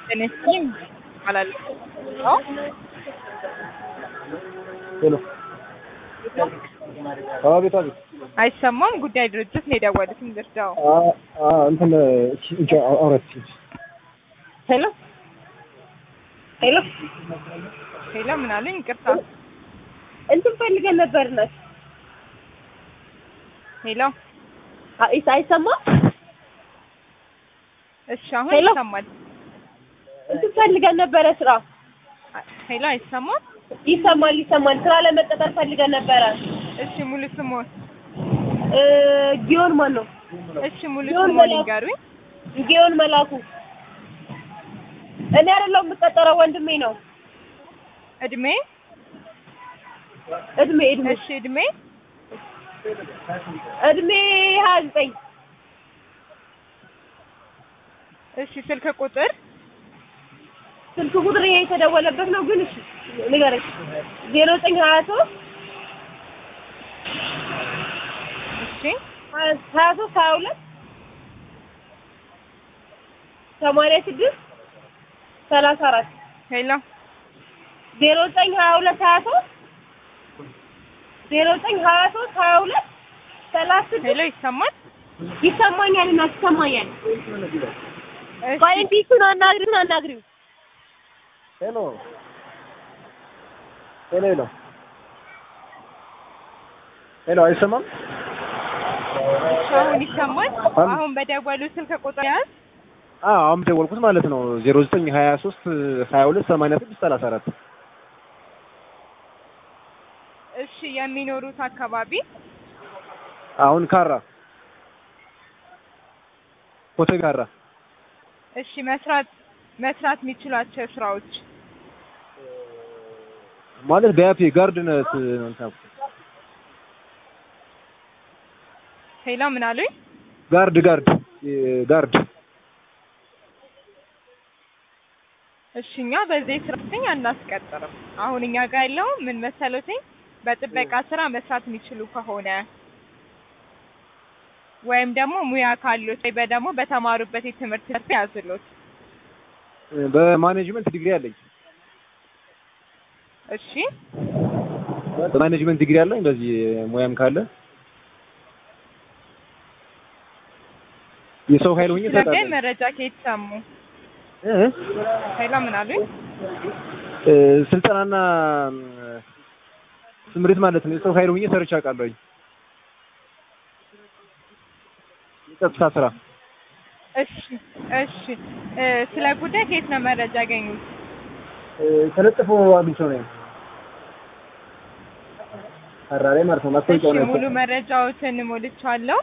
ጤና ይስጥልኝ እባላለሁ። አዎ ሄሎ አቤት አቤት አይሰማም። ጉዳይ ድርጅት ነው የደወሉት። እንድርዳው። አ- አ- እንትን እንጃ አውረት ሄሎ ሄሎ ሄሎ ምን አሉኝ? ይቅርታ። እንትን ፈልገን ነበር እናት ሄሎ አይ- አይሰማም እሺ፣ አሁን ሄሎ። ይሰማል። እንትን ፈልገን ነበረ ስራ ሄሎ አይሰማም። ይሰማል ይሰማል ስራ ለመቀጠር ፈልገን ነበረ እሺ፣ ሙሉ ስሞን እ ጊዮን ማን ነው እሺ፣ ሙሉ ጊዮን ስሞን መላኩ። ይንገሩኝ። ጊዮን መላኩ እኔ አይደለሁም የምቀጠረው ወንድሜ ነው እድሜ እድሜ እድሜ እሺ፣ እድሜ እድሜ ሀያ ዘጠኝ እሺ፣ ስልክ ቁጥር ስልክ ቁጥር ይሄ የተደወለበት ነው ግን እሺ ንገረኝ ዜሮ ዘጠኝ ሀያ ሶስት እሺ፣ ሀያ ሶስት ሀያ ሁለት ሰማንያ ስድስት ሰላሳ አራት ሄሎ ዜሮ ዘጠኝ ሀያ ሁለት ሀያ ሶስት ዜሮ ዘጠኝ ሀያ ሶስት ሀያ ሁለት ሰላሳ ሄሎ ስድስት ይሰማል። ይሰማኛል እና ይሰማኛል እሺ፣ ቆይ ቢሱን አናግሪውን አናግሪው ሄሎ ሄሎ ሄሎ ሄሎ አይሰማም አሁን ይሰማል። አሁን- አሁን በደወሉ ስልክ ቁጥር ያዝ። አዎ አሁን ደወልኩት ማለት ነው ዜሮ ዘጠኝ ሀያ ሶስት ሀያ ሁለት ሰማንያ ስድስት ሰላሳ አራት እሺ፣ የሚኖሩት አካባቢ አሁን ካራ ኮተቤ ካራ እሺ፣ መስራት መስራት የሚችሏቸው ስራዎች ማለት በያፌ ጋርድነት ነው እንትን ያልኩት። ሄሎ ምን አሉኝ? ጋርድ ጋርድ እ ጋርድ እሺ እኛ በዚህ ስራተኛ አናስቀጥርም። አሁን እኛ ጋር ያለው ምን መሰሎትኝ በጥበቃ ስራ መስራት የሚችሉ ከሆነ ወይም ደግሞ ሙያ ካሉት ወይ በደግሞ በተማሩበት የትምህርት ዘርፍ ያዝሉት። በማኔጅመንት ዲግሪ አለኝ እሺ በማኔጅመንት ዲግሪ አለኝ በዚህ ሙያም ካለ የሰው ኃይል ሆኜ ስለዚህ እሰጣለሁ መረጃ ከየት ሰሙ? እ ሄሎ ምን አሉኝ? እ ስልጠናና እ ስምሪት ማለት ነው የሰው ኃይል ሆኜ ሰርቼ አውቃለሁኝ የጸጥታ ስራ እሺ እሺ እ ስለ ጉዳይ ከየት ነው መረጃ ያገኙት? እ ተለጥፎ አግኝቼው ነው አራላይ ማለት ነው እሺ ማስታወቂያው ነው ሙሉ መረጃዎትን ሞልቻለሁ።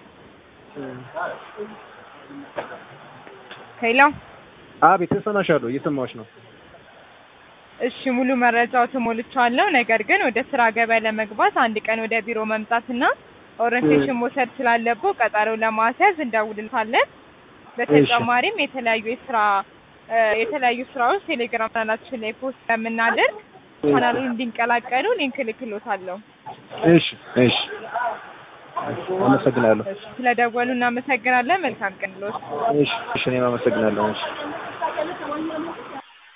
ሄሎ አቤት እሰማሻለሁ እየሰማሁሽ ነው እሺ ሙሉ መረጃው ተሞልቻለሁ። ነገር ግን ወደ ስራ ገበያ ለመግባት አንድ ቀን ወደ ቢሮ መምጣትና ኦሪንቴሽን መውሰድ ስላለብዎ ቀጠሮ ለማስያዝ እንደውልልታለን። በተጨማሪም የተለያዩ የስራ እ የተለያዩ ስራዎች ቴሌግራም ቻናላችን ላይ ፖስት ስለምናደርግ ቻናሉን እንዲንቀላቀሉ ሊንክ ልክሎታለሁ። እሺ እሺ አመሰግናለሁ እሺ ስለደወሉ እናመሰግናለን። መልካም ቀን ልዎት። እሺ እሺ እኔም አመሰግናለሁ እሺ